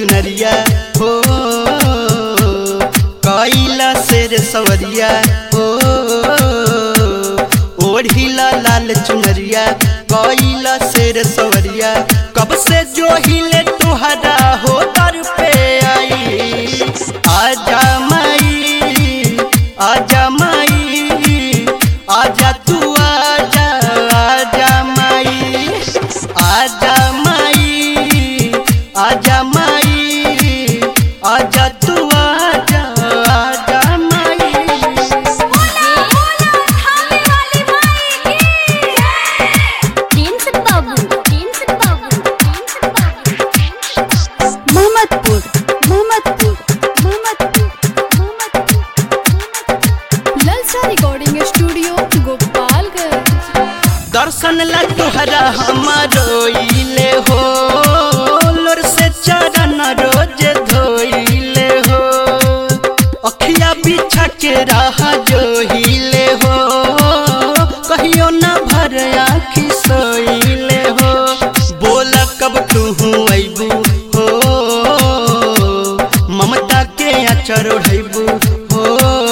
चुनरिया हो कैला शेर सवरिया हो ओढ़िला लाल चुनरिया कैला शेर सवरिया कब से जो हिले तुहरा हो दर पे आई आजा माई आजा माई आजा तू आजा आजा माई आजा माई आजा माई आजा तू आजा आजा माई बोला बोला थाने वाली माई की प्रिंस बाबू प्रिंस बाबू प्रिंस बाबू मोहम्मदपुर मोहम्मदपुर मोहम्मदपुर मोहम्मदपुर ललचा रिकॉर्डिंग स्टूडियो गोपालगंज दर्शन ला तोहरा हमारो इले हो लोर से चरण रोज धोइले हो अखिया बिछा के रहा जो हिले हो कहियो ना भर आखी सोइले हो बोल कब तू अबू हो ममता के अचर ओढ़बू हो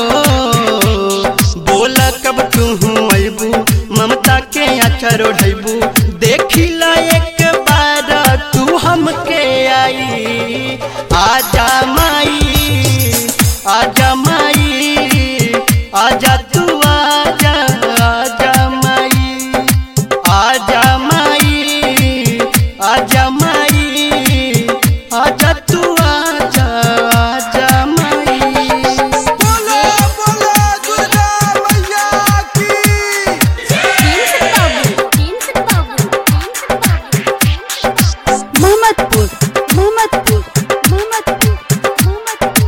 बोल कब तू अबू ममता के अचर ओढ़बू देखिला एक बार तू हमके आई आजा माई आजा माई आजा तू आजा आजा माई आजा माई आजा माई आजा तू आजा आजा माई बोलो बोलो दुर्गा मैया की प्रिंस बाबू प्रिंस बाबू प्रिंस बाबू मोहम्मदपुर मोहम्मदपुर मोहम्मदपुर मोहम्मदपुर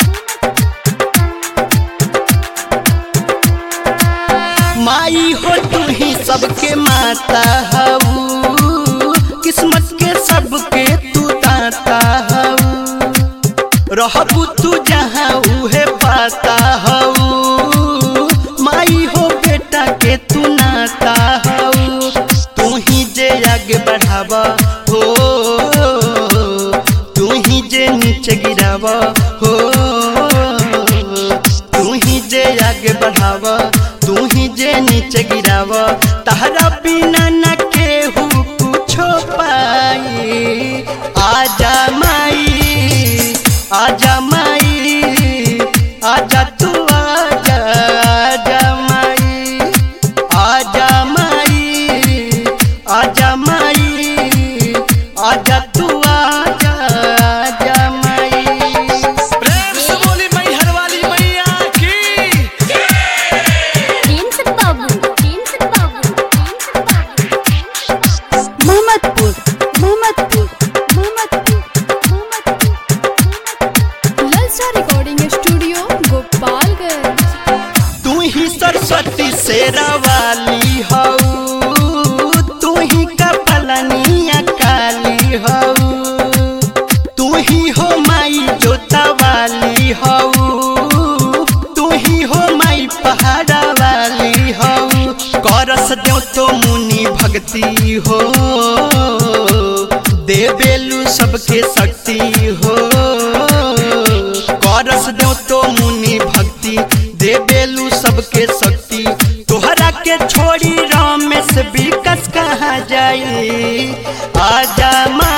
माई हो तू ही सबके माता हऊ किस्मत के सबके तू दाता हऊ रहबू तू जहाँ उहे पाता हऊ माई हो बेटा के तू नाता हऊ तू ही जे आगे बढ़ावा हो तू ही जे नीचे गिरावा हो तू ही जे आगे बढ़ावा तू ही जे नीचे गिरावा तहरा बिना न केहू कुछो पाई आजा माई आजा माई आजा तू आजा आजा माई आजा माई आजा माई आजा तू आजा आजा माई प्रेम से बोली मैहर वाली मैया की प्रिंस बाबू प्रिंस बाबू प्रिंस बाबू मोहम्मदपुर मोहम्मदपुर मोहम्मदपुर मोहम्मदपुर ललचा रिकॉर्डिंग स्टूडियो गोपालगंज तू ही सरस्वती शेरा वाली हऊ तू ही कपलनिया काली हऊ तू ही हो माई जोता वाली हऊ तू ही हो माई पहाड़ा वाली हऊ करस देव तो मुनि भक्ति हो देवेलु सबके शक्ति हो करस देव तो मुनि भक्ति देवेलु सबके शक्ति तोहरा के छोड़ी रमेश विकस कहाँ जाई आजा मा